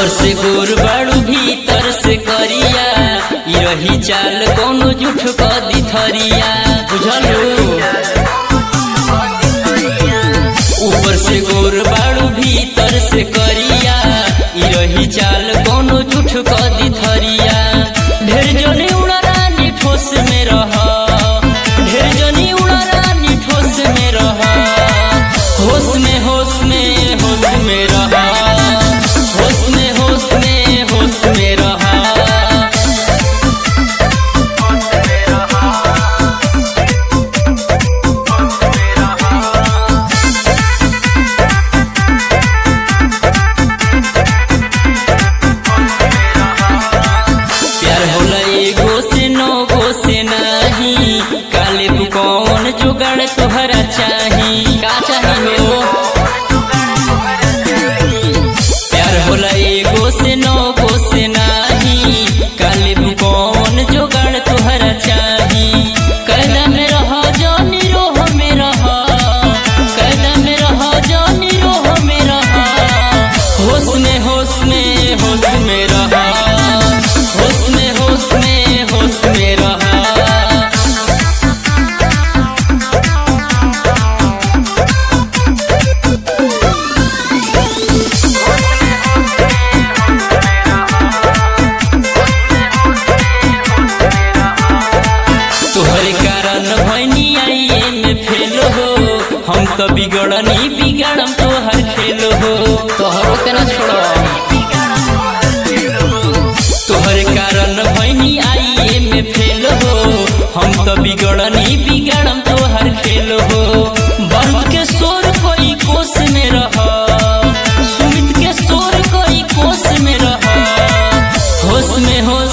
ऊपर से गोर बाड़ू भीतर से करिया ई रही चाल कोनो जुठ क दिथरिया बुझलू ऊपर से गोर बाड़ू भीतर से करिया ई रही चाल कोनो जुठ क दिथरिया ढेर जने उड़ा रानी ठोस में रह ढेर जनी उड़ा रानी ठोस में रह होश में होश में होश में रह होश में होश में होश में रह प्यार होला एगो से नौ गो से नहीं काले तू कौन जुगाड़ तोहरा चाही का चाही हो प्यार होला एगो से नौ गो से नहीं काले तू कौन जुगाड़ तोहरा चाही कैदा में रह जानी रोह में रह कैदा में रह जानी रोह में रह होश में होश में होश में रह होश में होश में होश में रह तोहरे कारण भैनी आइए में फेल हो हम तो बिगड़नी बिगड़म तोहर खेल हो तोहरो के ना छोड़ो तोहरे कारण भैनी आइए में फेल हो हम तो बिगड़नी बिगड़म तोहर खेल हो बंद के शोर कोई कोस में रह सुमित के शोर कोई कोस में रह होश में होश